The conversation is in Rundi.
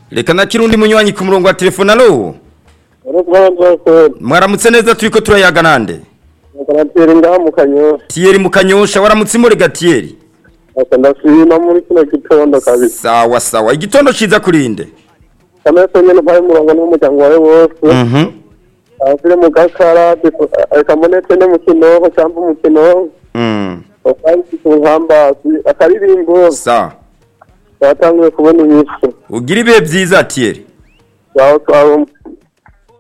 reka na kirundi munywanyi ku murongo wa telefone alo mwaramutse neza turiko turayaga nande karatera ngaha mu kanyosha tiyeri mu kanyosha waramutse imure gatiyeri aka ndashima muri kino gitondo kabisa sawa sawa igitondo ciza kurinde kamese nyene mpaye umurongo n'umuryango wawe wose mhm asire mu gakara kamonetse ne mu kinoho cyangwa mu kinoho mm ukanditse ku nkambasi akaririmbo sawa batanguye kubona inyishu ugira ibihe byiza tiyeri baho twawe